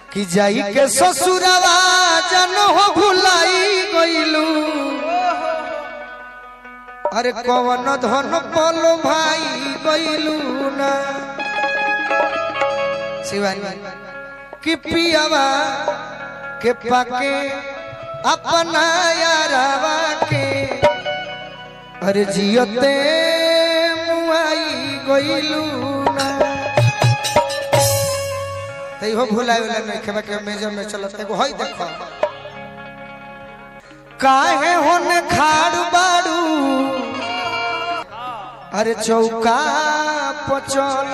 कि जाई के ससुरवा जन हो भुलाई गइलू अरे कवन धन पलो भाई गइलू ना शिवानी कि पियावा के पाके अपना यारावा के अरे जियते मुआई गइलू ना तै हो भुलाए वाला नहीं खेबा के मेजर में चलत एगो हई देखो काहे होने खाड़ बाड़ू अरे चौका पचल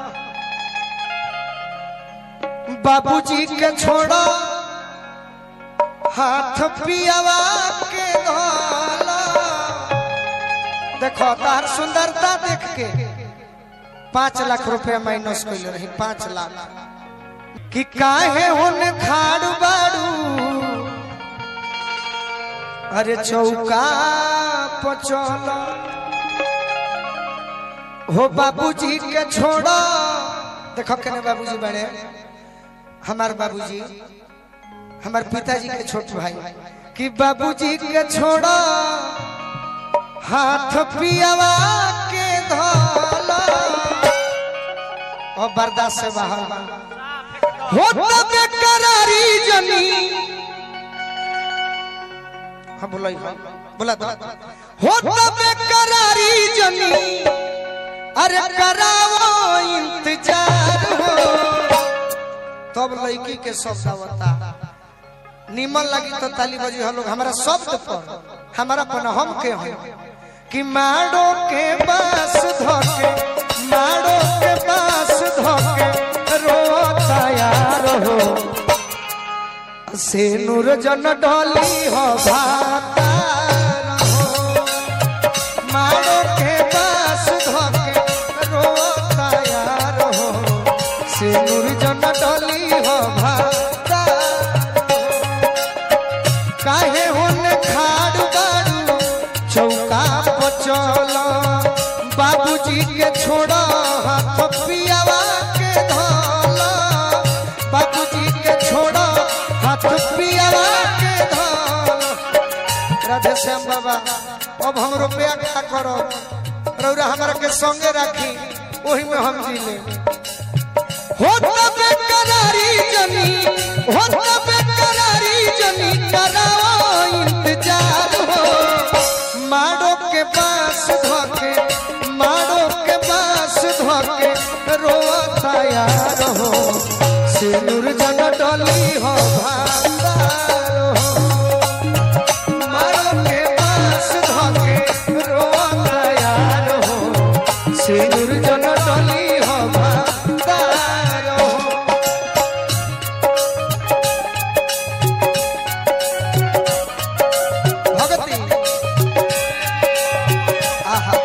बाबूजी के छोड़ो हाथ पियावा के धोला देखो तार सुंदरता देख के पाँच लाख रुपया माइनस कैले रही पाँच लाख कि काहे होने खाड़ बाड़ू अरे चौका पचल हो बाबूजी के छोड़ो देखो केने बाबूजी बड़े हमार बाबूजी हमार पिताजी के छोट भाई कि बाबूजी के छोड़ो हाथ पियावा के धोला और बर्दाश्त से बाहर बा। हो तब करारी जनी हाँ बोला बोला तो हो तब करारी जनी अरे करावो इंतजार हो तब लड़की के शब्द आवता निमन लगी तो ताली बजी हम लोग हमारा शब्द पर हमारा पर हम के हैं कि माड़ो के बास धोके माड़ो के बास धोके रोता यार हो से नूर जन डोली हो भाता रहो माड़ो के बास धोके रोता यार हो से नूर जन डोली हो भाता काहे होने खाड़ बाड़ू चौका पचल बाबूजी के छोड़ हाथ पियावा के धोल बाबूजी के छोड़ हाथ पियावा के धोल राधे श्याम बाबा अब हम रुपया क्या करो रौरा हमारा के संगे राखी वही में हम जी ले हो तबे करारी जनी हो तबे करारी जनी कराओ इंतजार हो माड़ो के पास धोके माड़ो के पास धोके रोता यार हो सिनुर जन डली हो भांडार हो माड़ो के पास धोके रोता यार हो सिनुर जन डली हो भांडार हो भगती आहा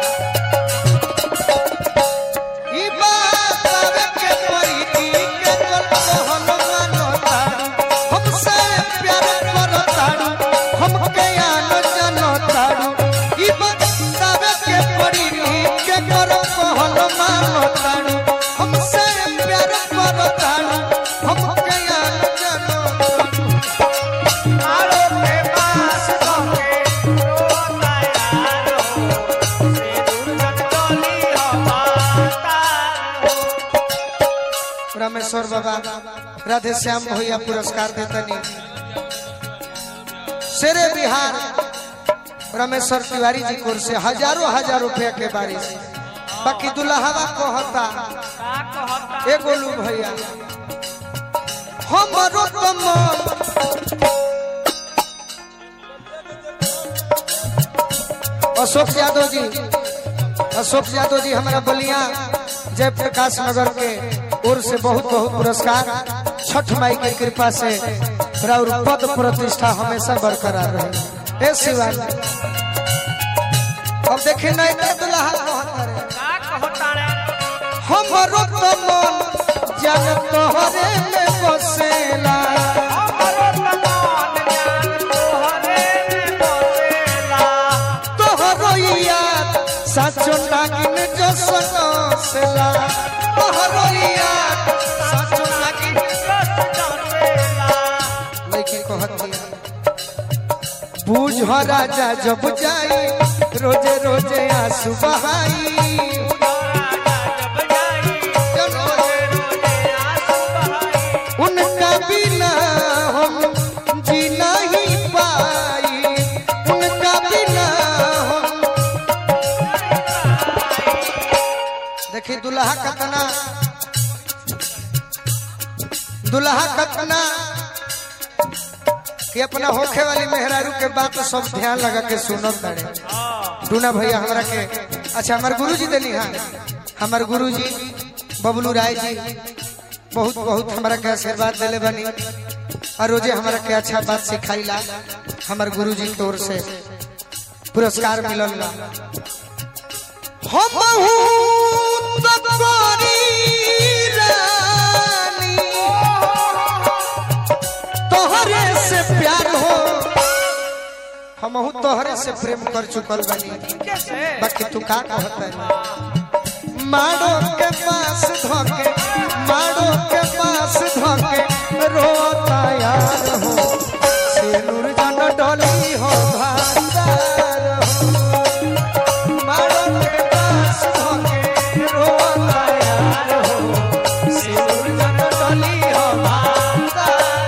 ई बात आवे के परी की के कल कहल मानो तारू हमसे प्यार करो तारू हमके आनो जानो तारू ई बात आवे के परी की के कल कहल मानो तारू हमसे प्यार करो तारू हमके आनो जानो तारू मारो के पास धोके रोता यार हो से दुर्गत डोली हो माता रामेश्वर बाबा राधे श्याम भैया पुरस्कार देतनी शेरे बिहार रामेश्वर तिवारी जी कोर से हजारों हजार रुपया के बारिश बाकी दुल्हावा कहता का कहता ए गोलू भैया हमरो तो मन अशोक यादव जी अशोक यादव जी हमारा बलिया जयप्रकाश नगर के ओर से बहुत बहुत पुरस्कार छठ माई की कृपा से और पद प्रतिष्ठा हमेशा बरकरार रहे ए शिवाजी अब देखे नहीं तो दुल्हा कहता रे का कहता रे हमरो तो मन जन तोहरे में बसेला हमरो तमान जान तोहरे में बसेला तोहरो याद साचो नागिन जो सनसेला तोहरो याद साचो नागिन रस बुझ राजा जब जाई रोजे रोजे आंसू बहाई उनका बिना हम जी नहीं पाई उनका बिना हम देखी दुल्हा कतना दुल्हा कतना कि अपना होखे वाली मेहरारू के बात सब ध्यान लगा के सुनत तारे टूना भैया हमरा के अच्छा हमार गुरुजी देली हाँ हमार गुरुजी बबलू राय जी बहुत बहुत हमरा के आशीर्वाद देले बनी और रोजे हमरा के अच्छा बात सिखाईला हमार गुरुजी की ओर से पुरस्कार मिलल बा हम तक रानी तोहरे से प्यार हो हम तोहरे से प्रेम कर चुकल बनी बाकी तू का कहता है माड़ो के पास धोके माड़ो के पास धोके रोता यार हो सिनुर जन डोली हो भांडार हो माड़ो के पास धोके रोता यार हो सिनुर जन डोली हो भांडार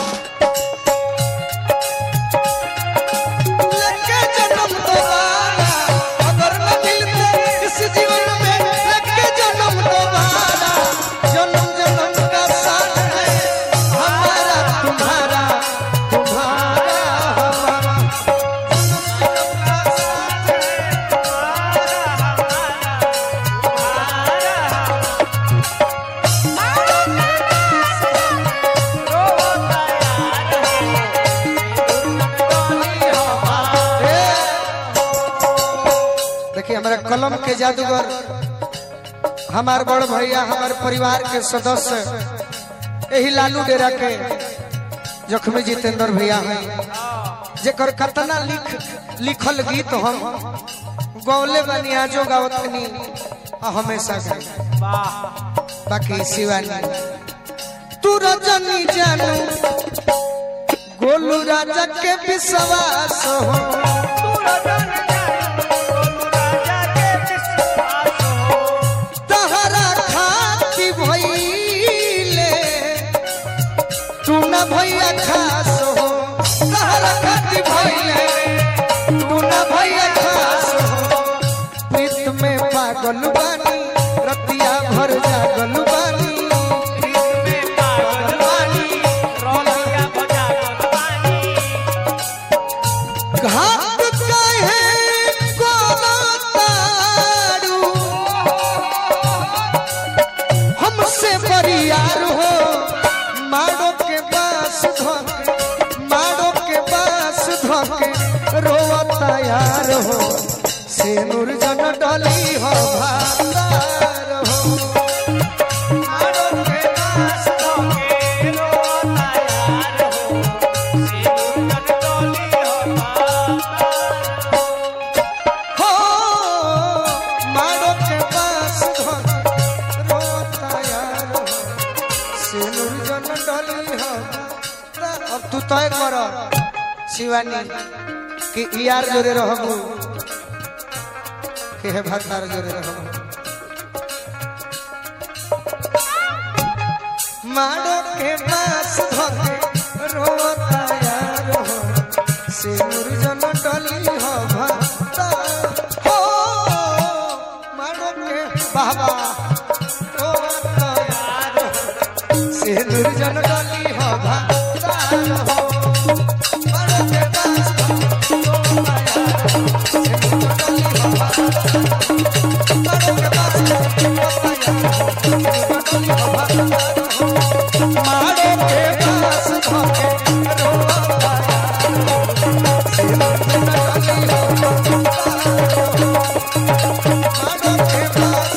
लेके जन्म दोबारा अगर न मिलते इस जीवन में लेके जन्म दोबारा जन्म जन्म का साथ है हमारा तुम्हारा तुम्हारा हमारा जन्म जन्म का साथ देखिए हमारा कलम के जादूगर हमार बड़ भैया हमार परिवार के सदस्य यही लालू डेरा के जखमी जितेंद्र भैया हैं जेकर कतना लिख लिखल गीत हम गौले बनी आजो गावतनी आ हमेशा गाई बाकी शिवानी तू रजनी जानू गोलू राजा के विश्वास हो तहरा खाती भइले तू न भैया खास हो तहरा खाती भइले तू न भैया खास हो प्रीत में पागल बानी रतिया भर जागल बानी घाट कहे कोनो तारू हमसे बरियार हो माड़ो के पास धोके माड़ो के पास धोके रोवता यार हो सेनुर जन डली हो भातार हो माड़ो के पास हो माड़ो के पास धोके रोवता यार हो सेनुर जन डली हो अब तू तय कर शिवानी कि यार जोरे रहबू के हे भतार जोरे रहबू माड़ो के पास धोके रोता यार हो सिनुर जन डली हो भक्ता हो माड़ो के बाबा रोता यार हो सिनुर जन डली हो भक्ता हो माड़ो के पास धोके रोता यार हो, सिनुर जन डली हो भक्ता। माड़ो के पास धोके रोता यार हो, सिनुर जन डली हो भक्ता हो। मारो के पास धोके रोता मारो के पास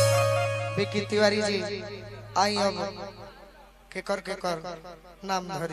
विकी तिवारी जी आई अब के कर के कर नाम धरी